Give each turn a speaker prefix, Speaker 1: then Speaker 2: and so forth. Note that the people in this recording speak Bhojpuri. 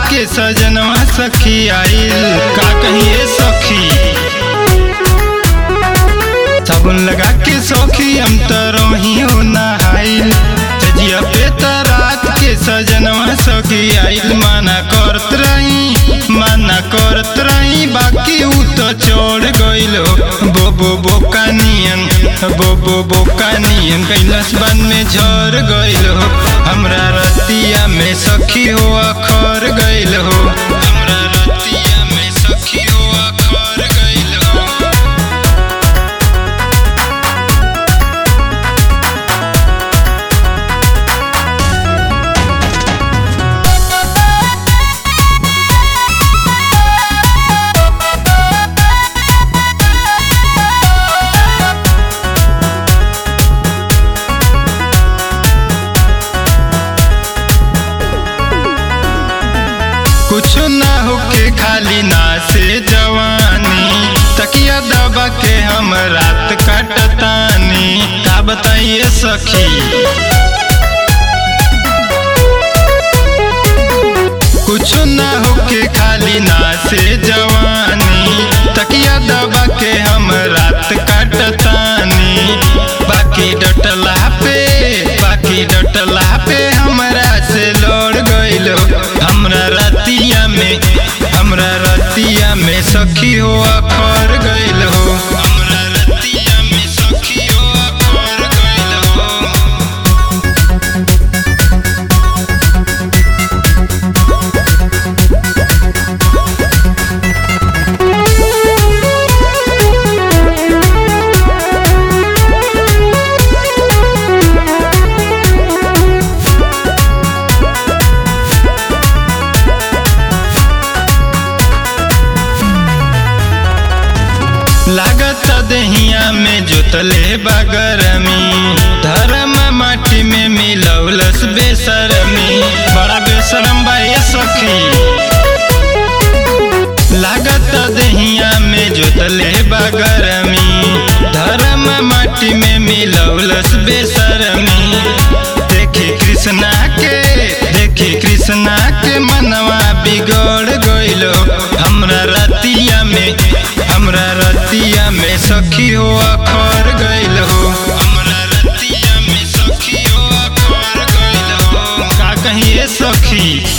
Speaker 1: के सजनवा सखी आइल का कहिए सखी साबुन लगा के सौखी हम तो रही हो नहाइल सजिया पे त रात के सजनवा सखी आइल माना करत रही माना करत रही बाकी उ तो छोड़ गइल हो बोबो बोका नियन बोबो बोका नियन कैलाश बन में झर गइल हो हमरा रतिया में सखी हो अखर गइल हो हमरा रतिया में सखी हो अखर गइल हो कुछ ना होके खाली ना से जवानी तकिया दबा के हम रात कटतानी का बताइए सखी कुछ ना होके खाली ना से जवानी तकिया दबा के हम रात कटतानी बाकी डटला पे बाकी डटला पे हमरा से लड़ गइलो हमरा रतिया में हमरा रतिया में सखी हो अखर गइल हो हमरा रतिया में सखी हो अखर गइल हो लागत दहिया में जोतले बगरमी धर्म माटी में मिलौलस बेसरमी बड़ा बेसरम बा ये सखी लागत दहिया में जोतले बगरमी धर्म माटी में मिलौलस बेसरमी देखी कृष्णा के देखी कृष्णा के मनवा बिगड़ गइलो हमरा रतिया में हमरा रतिया में सखी हो अखर गइल हो हमरा रतिया में सखी हो अखर गइल हो का कहिए सखी